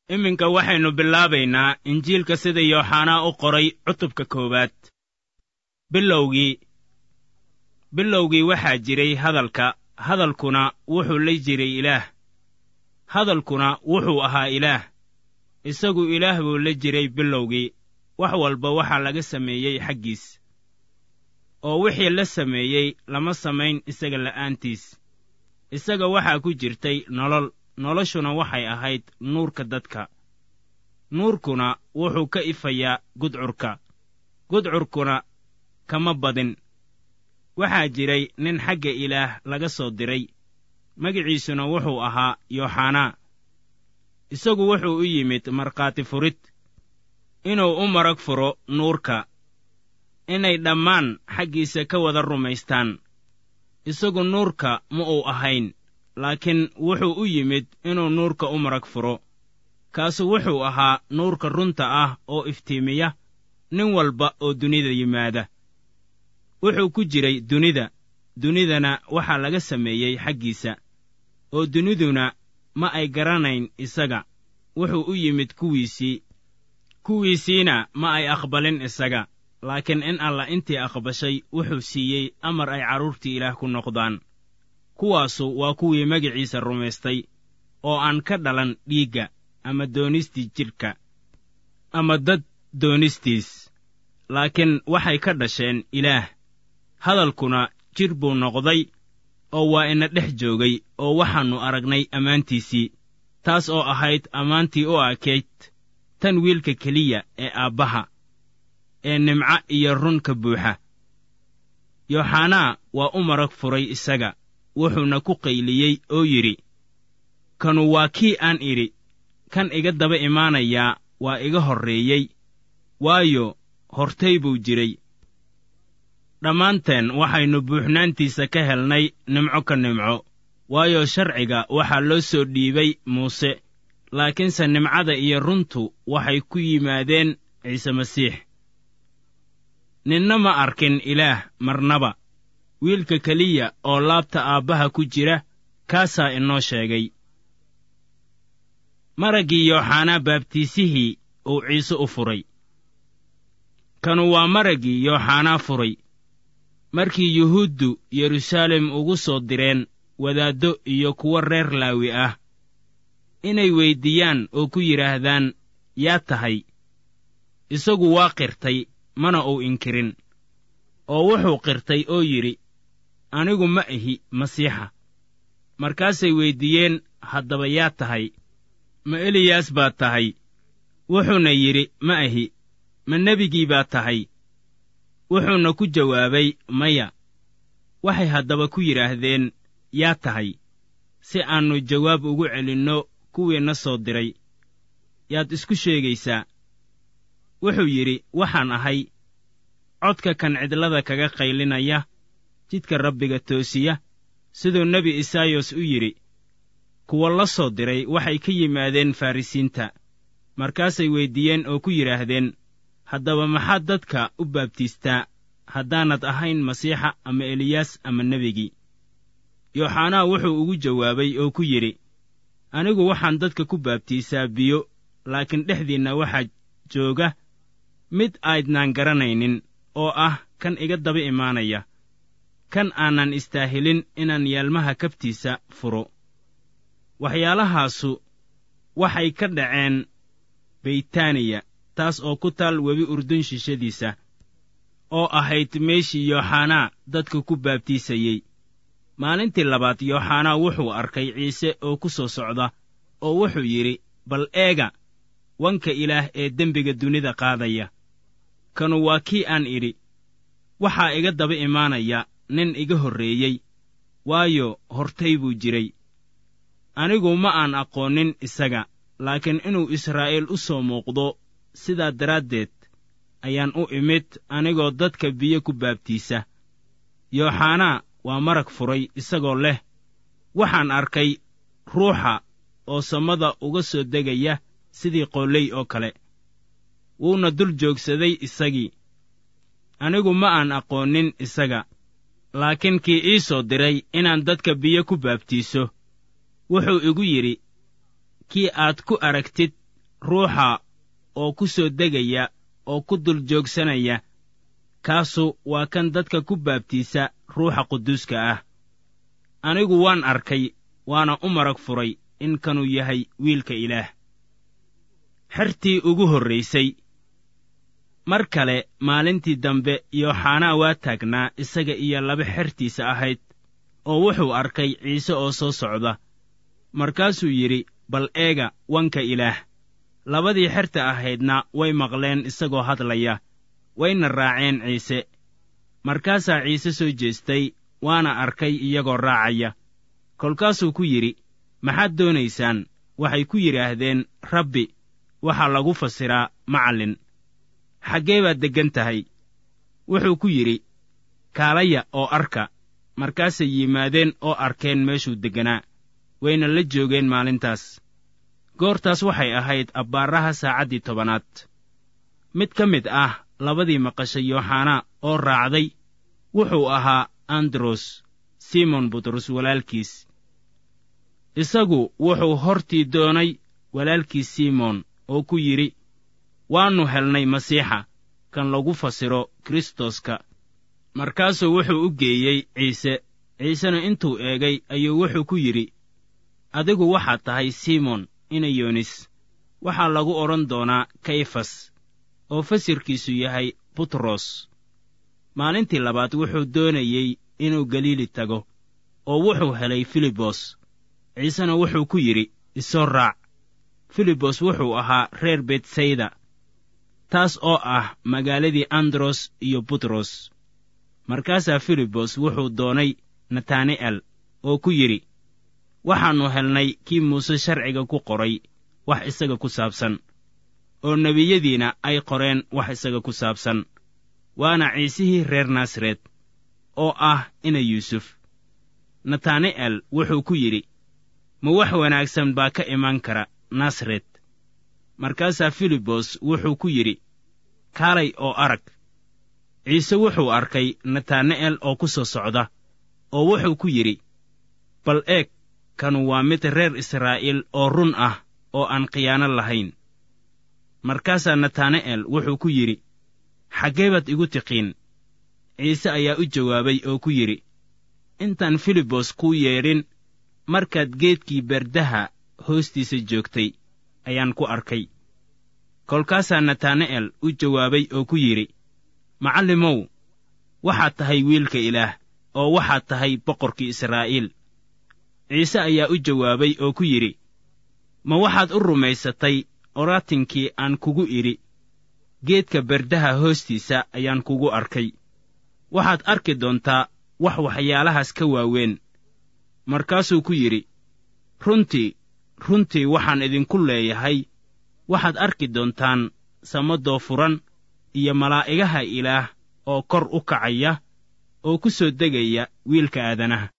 iminka waxaynu bilaabaynaa injiilka sida yooxanaa u qoray cutubka koowaad bilowgii bilowgii waxaa jiray hadalka hadalkuna wuxuu la jiray ilaah hadalkuna wuxuu ahaa ilaah isagu ilaah buu la jiray bilowgii wax walba waxaa laga sameeyey xaggiis oo wixii la sameeyey lama samayn isaga la'aantiis isaga waxaa ku jirtay nolol noloshuna waxay ahayd nuurka dadka nuurkuna wuxuu ka ifayaa gudcurka gudcurkuna kama badin waxaa jiray nin xagga ilaah laga soo diray magiciisuna wuxuu ahaa yooxanaa isagu wuxuu u yimid markhaati furid inuu u marag furo nuurka inay dhammaan xaggiisa ka wada rumaystaan isagu nuurka ma uu ahayn laakiin wuxuu u yimid inuu nuurka u marag furo kaasu wuxuu ahaa nuurka runta ah oo iftiimiya nin walba oo dunida yimaada wuxuu ku jiray dunida dunidana waxaa laga sameeyey xaggiisa oo duniduna ma ay garanayn isaga wuxuu u yimid kuwiisii kuwiisiina ma ay aqbalin isaga laakiin in alla intii aqbashay wuxuu siiyey amar ay carruurtii ilaah ku noqdaan kuwaasu waa kuwii magiciisa rumaystay oo aan ka dhalan dhiigga ama doonistii jidhka ama dad doonistiis laakiin waxay ka dhasheen ilaah hadalkuna jidh buu noqday oo waa ina dhex joogay oo waxaannu aragnay ammaantiisii taas oo ahayd ammaantii u ekayd tan wiilka keliya ee aabbaha ee nimco iyo run ka buuxa yooxanaa waa u marag furay isaga wuxuuna ku qayliyey oo yidhi kanu waa kii aan idhi kan iga daba imaanayaa waa iga horreeyey waayo hortay buu jiray dhammaanteen waxaynu buuxnaantiisa ka helnay nimco ka nimco waayo sharciga waxaa loo soo dhiibay muuse laakiinse nimcada iyo runtu waxay ku yimaadeen ciise masiix ninna ma arkin ilaah marnaba wiilka keliya oo laabta aabbaha ku jira kaasaa inoo sheegay maraggii yooxanaa baabtiisihii uu ciise u furay kanu waa maraggii yooxanaa furay markii yuhuuddu yeruusaalem ugu soo direen wadaaddo iyo kuwo reer laawi ah inay weyddiiyaan oo ku yidhaahdaan yaa tahay isagu waa qirtay mana uu inkirin oo wuxuu qirtay oo yidhi anigu ma ahi masiixa markaasay weyddiiyeen haddaba yaa tahay ma eliyaas baad tahay wuxuuna yidhi ma ahi ma nebigii baad tahay wuxuuna ku jawaabay maya waxay haddaba ku yidhaahdeen yaa tahay si aannu jawaab ugu celinno kuwiina soo diray yaad isku sheegaysaa wuxuu yidhi waxaan ahay codka kan cidlada kaga qaylinaya jidka rabbiga toosiya siduu nebi isaayos u yidhi kuwa la soo diray waxay ka yimaadeen farrisiinta markaasay weyddiiyeen oo ku yidhaahdeen haddaba maxaad dadka u baabtiistaa haddaanad ahayn masiixa ama eliyaas ama nebigii yooxanaa wuxuu ugu jawaabay oo ku yidhi anigu waxaan dadka ku baabtiisaa biyo laakiin dhexdiinna waxaa jooga mid aydnaan garanaynin oo ah kan iga daba imaanaya kan aanan istaahilin inaan yaalmaha kabtiisa furo waxyaalahaasu waxay ka dhaceen beytaaniya taas oo ku taal webi urdun shishadiisa oo ahayd meeshii yooxanaa dadka ku baabtiisayey maalintii labaad yooxanaa wuxuu arkay ciise oo ku soo socda oo wuxuu yidhi bal eega wanka ilaah ee dembiga dunida qaadaya kanu waa kii aan idhi waxaa iga daba imaanaya nin iga horreeyey waayo hortay buu jiray anigu ma aan aqoonin isaga laakiin inuu israa'iil u soo muuqdo sidaa daraaddeed ayaan u imid anigoo dadka biyo ku baabtiisa yooxanaa waa marag furay isagoo leh waxaan arkay ruuxa oo samada uga soo degaya sidii qolley oo kale wuuna dul joogsaday isagii anigu ma aan aqoonin isaga laakiin kii ii soo diray inaan dadka biyo ku baabtiiso wuxuu igu yidhi kii aad ku aragtid ruuxa oo ku soo degaya oo ku dul joogsanaya kaasu waa kan dadka ku baabtiisa ruuxa quduuska ah anigu waan arkay waana u marag furay in kanuu yahay wiilka ilaah xertii ugu horraysay mar kale maalintii dambe yooxanaa waa taagnaa isaga iyo laba xertiisa ahayd oo wuxuu arkay ciise oo soo socda markaasuu yidhi bal eega wanka ilaah labadii xerta ahaydna way maqleen isagoo hadlaya wayna raaceen ciise markaasaa ciise soo jeestay waana arkay iyagoo raacaya kolkaasuu ku yidhi maxaad doonaysaan waxay ku yidhaahdeen rabbi waxaa lagu fasiraa macallin xaggee baad deggan tahay wuxuu ku yidhi kaalaya oo arka markaasay yimaadeen oo arkeen meeshuu degganaa wayna la joogeen maalintaas goortaas waxay ahayd abbaaraha saacaddii tobanaad mid ka mid ah labadii maqashay yooxanaa oo raacday wuxuu ahaa andros simon butros walaalkiis isagu wuxuu hortii doonay walaalkiis simon oo ku yidhi waannu helnay masiixa kan lagu fasiro kristoska markaasuu wuxuu u geeyey ciise ciisena intuu eegay ayuu wuxuu ku yidhi adigu waxaad tahay simon inayonis waxaa lagu odhan doonaa kayfas oo fasirkiisu yahay butros maalintii labaad wuxuu doonayey inuu galiili tago oo wuxuu helay filibos ciisena wuxuu ku yidhi isoo raac filibos wuxuu ahaa reer betsayda taas oo ah magaaladii andros iyo butros markaasaa filibos wuxuu doonay natani'el oo ku yidhi waxaannu helnay kii muuse sharciga ku qoray wax isaga ku saabsan oo nebiyadiina ay qoreen wax isaga ku saabsan waana ciisihii reer naasaret oo ah ina yuusuf natani'el wuxuu ku yidhi ma wax wanaagsan baa ka iman kara nasaret markaasaa filibos wuxuu ku yidhi kaalay oo arag ciise wuxuu arkay natani'el oo ku soo socda oo wuxuu ku yidhi bal eeg kanu waa mid reer israa'iil oo run ah oo aan khiyaano lahayn markaasaa natani'el wuxuu ku yidhi xaggee baad igu tiqiin ciise ayaa u jawaabay oo ku yidhi intaan filibos kuu yeedhin markaad geedkii berdaha hoostiisa joogtay ayaan ku arkay kolkaasaa natani'el u jawaabay oo ku yidhi macallimow waxaad tahay wiilka ilaah oo waxaad tahay boqorkii israa'iil ciise ayaa u jawaabay oo ku yidhi ma waxaad u rumaysatay oraatinkii aan kugu idhi geedka berdaha hoostiisa ayaan kugu arkay waxaad arki doontaa wax waxyaalahaas ka waaweyn markaasuu ku yidhi runtii runtii waxaan idinku leeyahay waxaad arki doontaan samadoo furan iyo malaa'igaha ilaah oo kor u kacaya oo ku soo degaya wiilka aadanaha